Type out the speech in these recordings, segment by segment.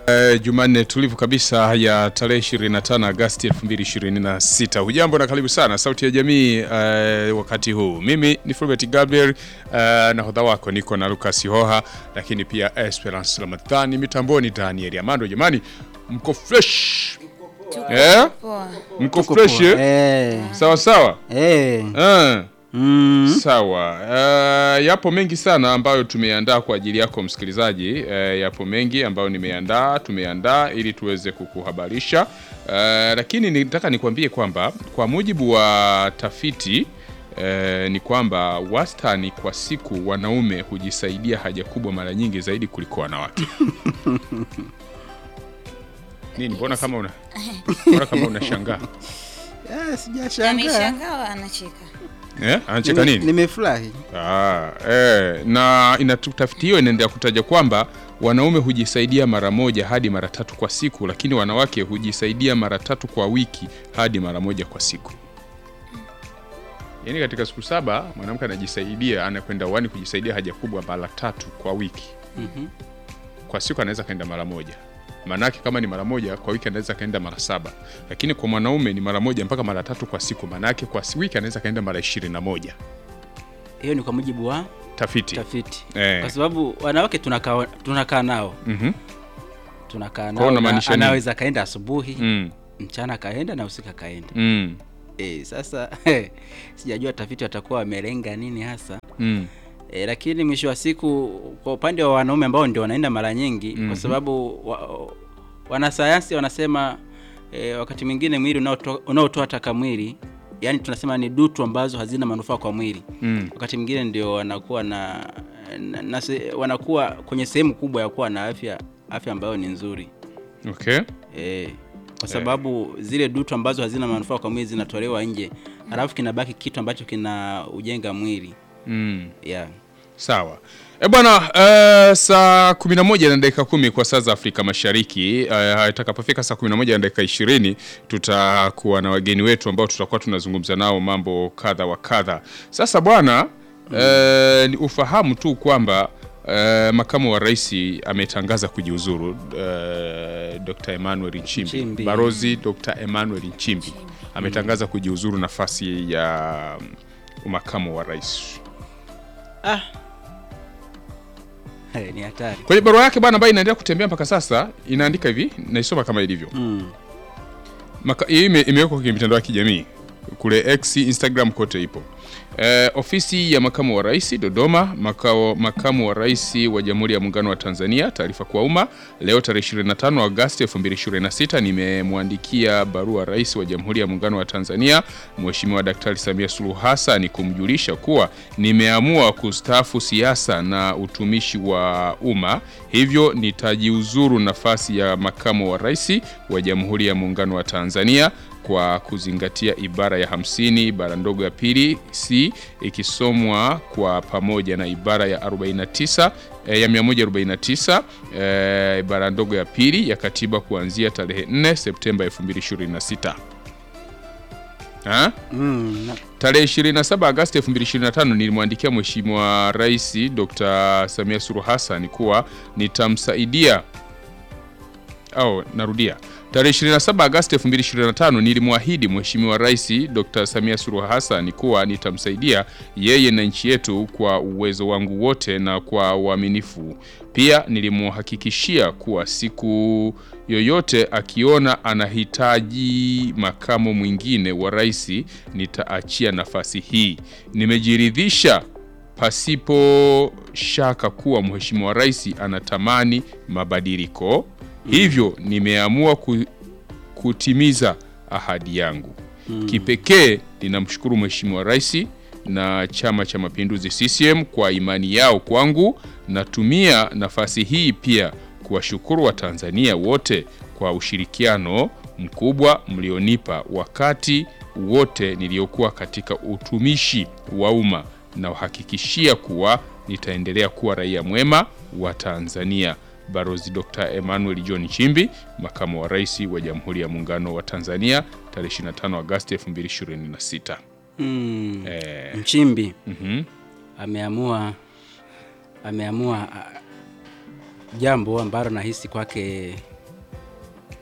Uh, Jumanne tulivu kabisa ya tarehe 25 Agosti 2026. Hujambo na karibu sana Sauti ya Jamii uh, wakati huu. Mimi ni Fulbert Gabriel uh, nahodha wako niko na Lucas Hoha, lakini pia Esperance Ramadhani mitamboni Daniel Amando. Jamani, mko fresh eh? Poa. Mko fresh eh? Eh, Sawa sawa eh, uh. mm, Sawa. Uh, yapo mengi sana ambayo tumeandaa kwa ajili yako msikilizaji. Uh, yapo mengi ambayo nimeandaa, tumeandaa ili tuweze kukuhabarisha. Uh, lakini nitaka nikwambie kwamba kwa mujibu wa tafiti uh, ni kwamba wastani kwa siku wanaume hujisaidia haja kubwa mara nyingi zaidi kuliko wanawake. Nini? Mbona kama una mbona kama unashangaa? ah, sijashangaa. Ameshangaa anacheka. Eh? Anacheka Nime- nini? Nimefurahi. Ah, eh, na inatu- tafiti hiyo inaendelea kutaja kwamba wanaume hujisaidia mara moja hadi mara tatu kwa siku, lakini wanawake hujisaidia mara tatu kwa wiki hadi mara moja kwa siku. Yaani katika siku saba mwanamke anajisaidia anakwenda uani kujisaidia haja kubwa mara tatu kwa wiki. Mhm. Kwa siku anaweza kaenda mara moja. Maanake kama ni mara moja kwa wiki anaweza kaenda mara saba, lakini kwa mwanaume ni mara moja mpaka mara tatu kwa siku. Maanake kwa wiki anaweza kaenda mara ishirini na moja. Hiyo ni kwa mujibu wa Tafiti. tafiti, Eh. kwa sababu wanawake tunakaa tunakaa nao Mhm. tunakaa Kwa nao, unamaanisha na nini? anaweza kaenda asubuhi Mm. mchana kaenda na usiku kaenda. Mm. Eh, sasa sijajua tafiti watakuwa wamelenga nini hasa Mm. E, lakini mwisho wa siku kwa upande wa wanaume ambao ndio wanaenda mara nyingi Mhm. kwa sababu wa, wanasayansi wanasema e, wakati mwingine mwili unaotoa unaotoa taka mwili yani tunasema ni dutu ambazo hazina manufaa kwa mwili Mm. wakati mwingine ndio wanakuwa na, na, na se, wanakuwa kwenye sehemu kubwa ya kuwa na afya afya ambayo ni nzuri Okay. e, kwa sababu zile dutu ambazo hazina manufaa kwa mwili zinatolewa nje alafu kinabaki kitu ambacho kina ujenga mwili Mm. yeah. Sawa. E bwana, uh, saa 11 na dakika kumi kwa saa za Afrika Mashariki. Uh, itakapofika saa 11 na dakika 20 tutakuwa na wageni wetu ambao tutakuwa tunazungumza nao mambo kadha wa kadha. Sasa bwana, uh, ni ufahamu tu kwamba uh, makamu wa rais ametangaza kujiuzuru uh, Dr. Emmanuel Nchimbi. Nchimbi. Barozi Dr. Emmanuel Nchimbi ametangaza kujiuzuru nafasi ya um, makamu wa rais. ah. Hey, ni hatari Kwenye barua yake bwana ambayo inaendelea kutembea mpaka sasa inaandika hivi, naisoma kama ilivyo. mm. Maka- Hii ime- imewekwa kwenye mitandao ya kijamii kule X, Instagram kote ipo. Eh, ofisi ya makamu wa rais Dodoma, makao makamu wa rais wa Jamhuri ya Muungano wa Tanzania. Taarifa kwa umma leo tarehe 25 Agosti 2026, nimemwandikia barua rais wa Jamhuri ya Muungano wa Tanzania Mheshimiwa Daktari Samia Suluhu Hassan kumjulisha kuwa nimeamua kustaafu siasa na utumishi wa umma, hivyo nitajiuzuru nafasi ya makamu wa rais wa Jamhuri ya Muungano wa Tanzania kwa kuzingatia ibara ya 50 ibara ndogo ya pili c ikisomwa kwa pamoja na ibara ya 49 eh, ya 149 eh, ibara ndogo ya pili ya katiba kuanzia tarehe 4 Septemba 2026. Ha? Mm. na- Tarehe 27 Agosti 2025 nilimwandikia Mheshimiwa Rais Dr. Samia Suluhu Hassan kuwa nitamsaidia au narudia. Tarehe 27 Agosti 2025 nilimwahidi Mheshimiwa Rais Dr. Samia Suluhu Hassan kuwa nitamsaidia yeye na nchi yetu kwa uwezo wangu wote na kwa uaminifu. Pia nilimhakikishia kuwa siku yoyote akiona anahitaji makamo mwingine wa rais nitaachia nafasi hii. Nimejiridhisha pasipo shaka kuwa Mheshimiwa Rais anatamani mabadiliko, hivyo nimeamua ku, kutimiza ahadi yangu. Kipekee ninamshukuru Mheshimiwa Rais na Chama cha Mapinduzi CCM kwa imani yao kwangu. Natumia nafasi hii pia kuwashukuru Watanzania wote kwa ushirikiano mkubwa mlionipa wakati wote niliokuwa katika utumishi wa umma na uhakikishia kuwa nitaendelea kuwa raia mwema wa Tanzania. Barozi Dr. Emmanuel John Nchimbi, makamu wa rais wa Jamhuri ya Muungano wa Tanzania, tarehe 25 Agosti 2026. Mm. Eh, Nchimbi mhm. ameamua ameamua ah, jambo ambalo nahisi kwake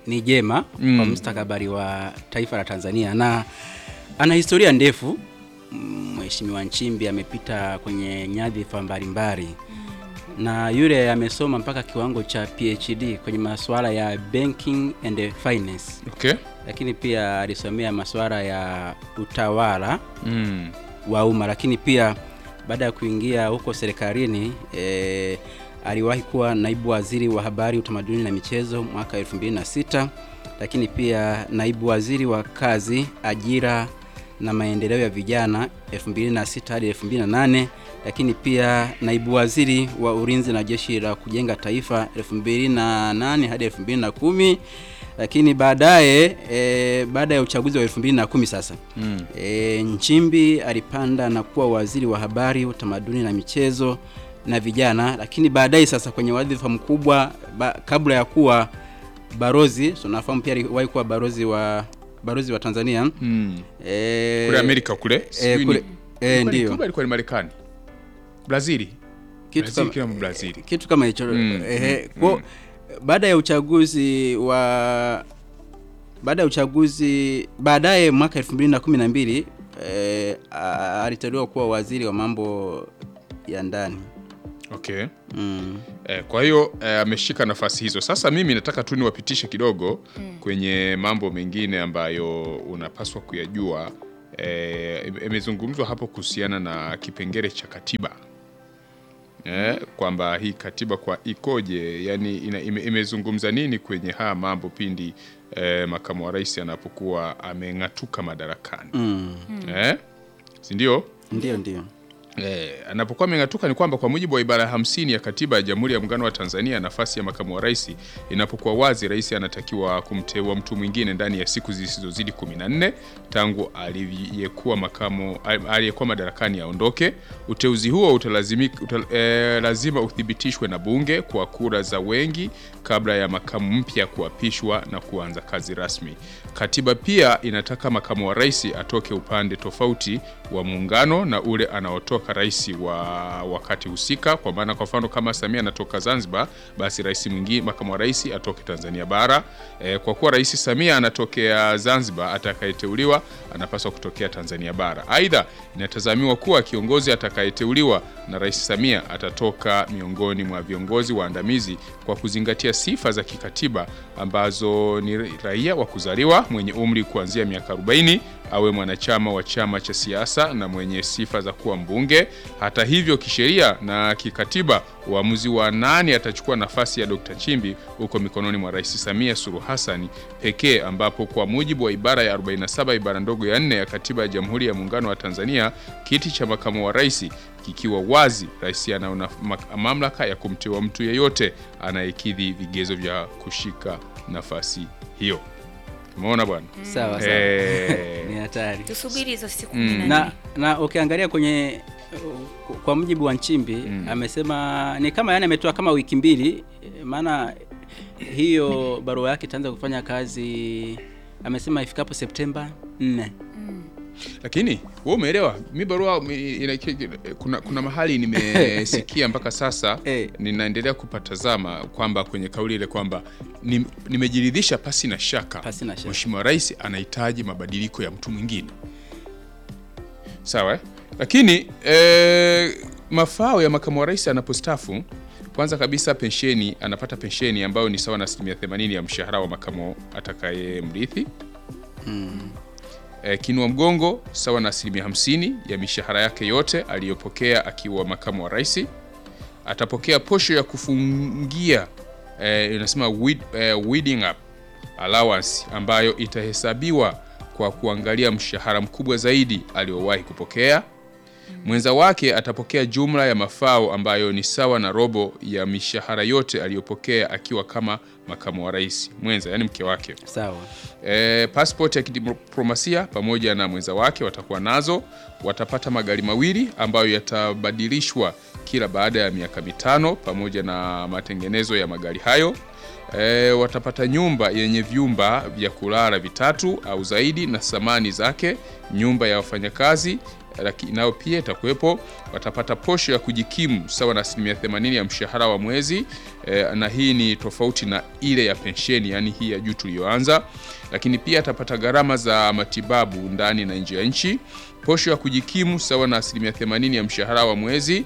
ni jema Mm. kwa mustakabali wa taifa la Tanzania na ana historia ndefu. Mm, Mheshimiwa Nchimbi amepita kwenye nyadhifa mbalimbali na yule amesoma mpaka kiwango cha PhD kwenye masuala ya banking and finance, Okay. lakini pia alisomea masuala ya utawala Mm. wa umma, lakini pia baada ya kuingia huko serikalini e, aliwahi kuwa naibu waziri wa habari, utamaduni na michezo mwaka 2006, lakini pia naibu waziri wa kazi, ajira na maendeleo ya vijana 2006 hadi 2008, lakini pia naibu waziri wa ulinzi na jeshi la kujenga taifa 2008 hadi 2010 lakini baadaye e, baada ya uchaguzi wa 2010 sasa Mm. E, Nchimbi alipanda na kuwa waziri wa habari, utamaduni na michezo na vijana, lakini baadaye sasa kwenye wadhifa mkubwa ba, kabla ya kuwa barozi, tunafahamu pia aliwahi kuwa barozi wa barozi wa Tanzania Mm. e, Kule Amerika kule. e, sijui kule ni- e, ilikuwa ni- ndio kumbe ilikuwa ni Marekani. Brazili. kitu Brazil kama, kama Brazil. kitu kama hicho Mm, ehe, mm, kwa baada ya uchaguzi wa baada ya uchaguzi baadaye mwaka 2012 eh, a- aliteuliwa kuwa waziri wa mambo ya ndani Okay. mm. Eh, kwa hiyo eh, ameshika nafasi hizo. Sasa mimi nataka tu niwapitishe kidogo kwenye mambo mengine ambayo unapaswa kuyajua. Eh, imezungumzwa hapo kuhusiana na kipengele cha katiba eh, kwamba hii katiba kwa ikoje, yani ina, ime, imezungumza nini kwenye haya mambo pindi eh, makamu wa rais anapokuwa ameng'atuka madarakani Mm. eh, si ndio? Ndio, ndio Eh, anapokuwa ameng'atuka ni kwamba kwa mujibu wa ibara ya hamsini ya katiba ya Jamhuri ya Muungano wa Tanzania, nafasi ya makamu wa rais inapokuwa wazi, rais anatakiwa kumteua mtu mwingine ndani ya siku zisizozidi 14 tangu aliyekuwa makamu aliyekuwa madarakani aondoke. Uteuzi huo utalazimika utal, eh, lazima uthibitishwe na bunge kwa kura za wengi kabla ya makamu mpya kuapishwa na kuanza kazi rasmi. Katiba pia inataka makamu wa rais atoke upande tofauti wa muungano na ule anaotoka rais wa wakati husika. Kwa maana kwa mfano kama Samia anatoka Zanzibar, basi rais mwingine makamu wa rais atoke Tanzania bara. E, kwa kuwa rais Samia anatokea Zanzibar, atakayeteuliwa anapaswa kutokea Tanzania bara. Aidha, inatazamiwa kuwa kiongozi atakayeteuliwa na rais Samia atatoka miongoni mwa viongozi waandamizi kwa kuzingatia sifa za kikatiba ambazo ni raia wa kuzaliwa mwenye umri kuanzia miaka 40 awe mwanachama wa chama cha siasa na mwenye sifa za kuwa mbunge. Hata hivyo, kisheria na kikatiba, uamuzi wa nani atachukua nafasi ya Dr. Nchimbi uko mikononi mwa Rais Samia Suluhu Hassan pekee, ambapo kwa mujibu wa ibara ya 47 ibara ndogo ya 4 ya Katiba ya Jamhuri ya Muungano wa Tanzania, kiti cha makamu wa rais kikiwa wazi, rais ana mamlaka ya kumteua mtu yeyote anayekidhi vigezo vya kushika nafasi hiyo. Umeona bwana? sawa sawa Eh. ni hatari tusubiri hizo siku Mm. kumi na na, nne. na ukiangalia kwenye uh, kwa mujibu wa Nchimbi Mm. amesema ni kama yani ametoa kama wiki mbili eh, maana hiyo barua yake itaanza kufanya kazi amesema ifikapo Septemba 4 Lakini wewe umeelewa, mi barua mi- ina- kuna, kuna mahali nimesikia mpaka sasa Eh. ninaendelea kupatazama kwamba kwenye kauli ile kwamba ni- nimejiridhisha pasi na shaka Pasi na shaka. Mheshimiwa Rais anahitaji mabadiliko ya mtu mwingine, sawa eh? Lakini eh, mafao ya makamu wa rais anapostafu, kwanza kabisa pensheni, anapata pensheni ambayo ni sawa na asilimia 80 ya mshahara wa makamu atakayemrithi eh, kinua mgongo sawa na asilimia 50 ya mishahara yake yote aliyopokea akiwa makamu wa rais. Atapokea posho ya kufungia eh, inasema weed, eh, weeding up allowance ambayo itahesabiwa kwa kuangalia mshahara mkubwa zaidi aliowahi kupokea. Mwenza wake atapokea jumla ya mafao ambayo ni sawa na robo ya mishahara yote aliyopokea akiwa kama makamu wa rais mwenza, yani mke wake. sawa E, passport ya kidiplomasia pamoja na mwenza wake watakuwa nazo. Watapata magari mawili ambayo yatabadilishwa kila baada ya miaka mitano pamoja na matengenezo ya magari hayo. E, watapata nyumba yenye vyumba vya kulala vitatu au zaidi na samani zake, nyumba ya wafanyakazi laki- nayo pia itakuwepo. Watapata posho ya kujikimu sawa na asilimia 80 ya mshahara wa mwezi eh, na hii ni tofauti na ile ya pensheni, yani hii ya juu tuliyoanza. Lakini pia atapata gharama za matibabu ndani na nje ya nchi, posho ya kujikimu sawa na asilimia 80 ya mshahara wa mwezi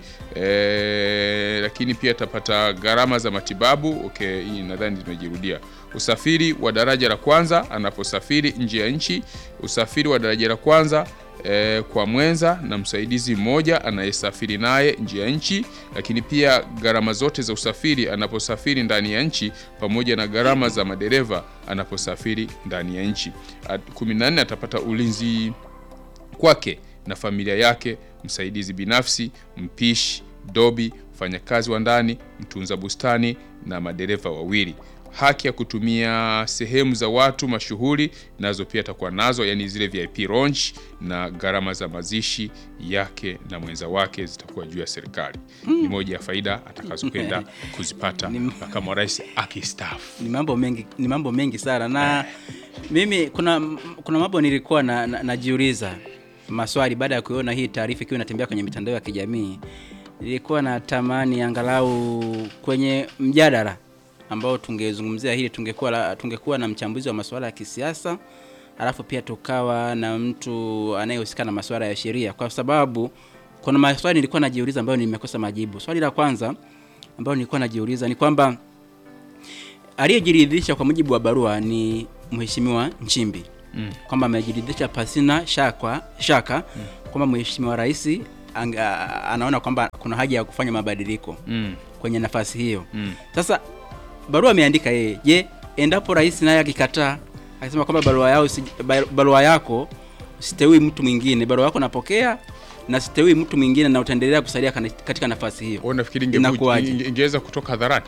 eh, lakini pia atapata gharama za matibabu. Okay, hii nadhani zimejirudia. Usafiri wa daraja la kwanza anaposafiri nje ya nchi, usafiri wa daraja la kwanza eh, kwa mwenza na msaidizi mmoja anayesafiri naye nje ya nchi, lakini pia gharama zote za usafiri anaposafiri ndani ya nchi pamoja na gharama za madereva anaposafiri ndani ya nchi. At- 14 atapata ulinzi kwake na familia yake, msaidizi binafsi, mpishi, dobi, mfanyakazi wa ndani, mtunza bustani na madereva wawili. Haki ya kutumia sehemu za watu mashuhuri nazo pia atakuwa nazo, yani zile VIP lounge, na gharama za mazishi yake na mwenza wake zitakuwa juu ya serikali. Ni moja ya faida atakazokwenda kuzipata makamu wa rais akistaafu. ni mambo mengi ni mambo mengi sana na mimi kuna kuna mambo nilikuwa na, na, najiuliza maswali baada ya kuona hii taarifa ikiwa inatembea kwenye mitandao ya kijamii nilikuwa natamani angalau kwenye mjadala ambao tungezungumzia hili tungekuwa la- tungekuwa na mchambuzi wa masuala ya kisiasa alafu pia tukawa na mtu anayehusika na masuala ya sheria kwa sababu kuna maswali nilikuwa najiuliza ambayo nimekosa majibu swali la kwanza ambayo nilikuwa najiuliza ni kwamba aliyejiridhisha kwa mujibu wa barua ni mheshimiwa Nchimbi mm. kwamba amejiridhisha pasina shaka, shaka mm. kwamba mheshimiwa rais anga- anaona kwamba kuna haja ya kufanya mabadiliko Mm. kwenye nafasi hiyo Mm. sasa barua ameandika yeye je endapo rais naye akikataa akisema kwamba barua yao si- ba- barua yako siteui mtu mwingine barua yako napokea na siteui mtu mwingine na utaendelea kusalia kana- katika nafasi hiyo Wewe unafikiri ingevu- Inakuwaje? inge- ingeweza kutoka hadharani?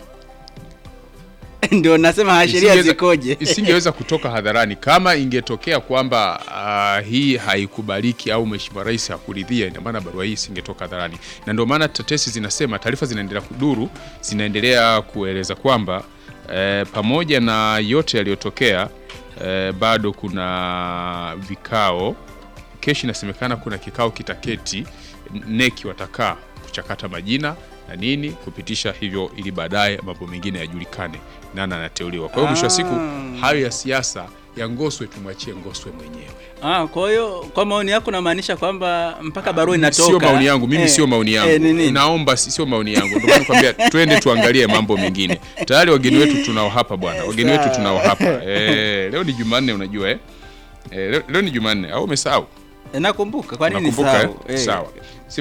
ndio nasema haya sheria Isingeweza- zikoje isingeweza kutoka hadharani kama ingetokea kwamba ah, hii haikubaliki au mheshimiwa rais hakuridhia, ina maana barua hii isingetoka hadharani, na ndio maana tetesi zinasema, taarifa zinaendelea kuduru, zinaendelea kueleza kwamba eh, pamoja na yote yaliyotokea eh, bado kuna vikao kesho inasemekana kuna kikao kitaketi neki watakaa kuchakata majina na nini kupitisha hivyo ili baadaye mambo mengine yajulikane nani anateuliwa kwa hiyo mwisho wa siku Ah. hayo ya siasa ya ngoswe tumwachie ngoswe mwenyewe Ah, kwa hiyo kwa maoni yako unamaanisha kwamba mpaka barua inatoka. sio maoni yangu mimi Eh, sio maoni yangu eh, nini? naomba si- sio maoni yangu ndio maana nakwambia twende tuangalie mambo mengine tayari wageni wetu tunao hapa bwana wageni wetu Sawa. tunao hapa eh, leo ni jumanne unajua eh? Eh, leo, leo ni jumanne au umesahau Eh, Nakumbuka. Kwa nini Unakumbuka, nisahau? eh? Eh. Sawa.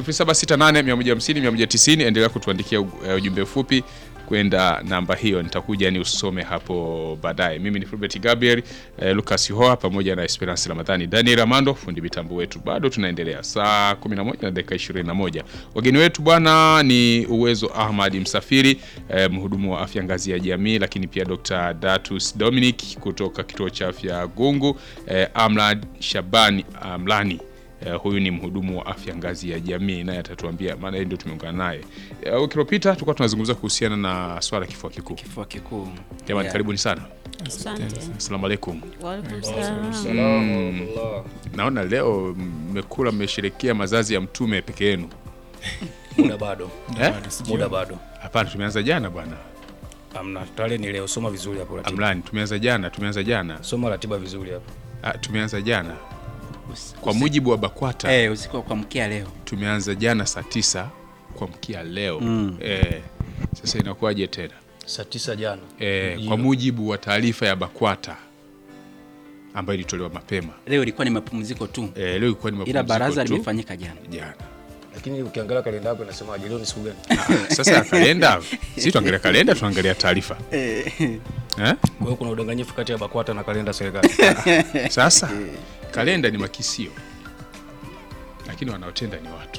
0768150190 endelea kutuandikia u- eh, ujumbe mfupi kwenda namba hiyo, nitakuja ni usome hapo baadaye. Mimi ni Fulbert Gabriel eh, Lucas Hoa pamoja na Esperance Ramadhani, Daniel Amando fundi mitambo wetu. Bado tunaendelea saa 11 na dakika 21. Wageni wetu bwana ni Uwezo Ahmad Msafiri eh, mhudumu wa afya ngazi ya jamii, lakini pia Dr. Datus Dominic kutoka kituo cha afya Gungu, eh, Amlad Shabani Amlani Uh, huyu ni mhudumu wa afya ngazi ya jamii, naye atatuambia, maana yeye ndio tumeungana naye. Uh, wiki iliyopita tulikuwa tunazungumza kuhusiana na swala la kifua kikuu. Kifua kikuu. Jamani, Yeah. karibuni sana. Asante. Asalamu alaikum. Waalaikum salaam. Naona leo mmekula, mmesherekea mazazi ya mtume peke yenu. muda bado Eh? muda bado Hapana, tumeanza jana bwana. amna tarehe ni leo soma vizuri hapo ratiba Amlani, tumeanza jana, tumeanza jana. soma ratiba vizuri hapo Ah, tumeanza jana Usi- kwa usi- mujibu wa BAKWATA Eh, usiku wa kuamkia leo. tumeanza jana saa tisa kuamkia leo Mm. eh, sasa inakuwaje tena? saa tisa jana E, Ndio. kwa mujibu wa taarifa ya BAKWATA ambayo ilitolewa mapema Leo ilikuwa ni mapumziko tu. e, leo ilikuwa ni Ila mapumziko baraza tu limefanyika jana. jana. lakini ukiangalia kalenda yako inasemaje leo ni siku gani Ah, Sasa kalenda, si tuangalia kalenda, tuangalia taarifa eh? kwa hiyo kuna udanganyifu kati ya bakwata na kalenda ya serikali Sasa kalenda ni makisio, lakini wanaotenda ni watu.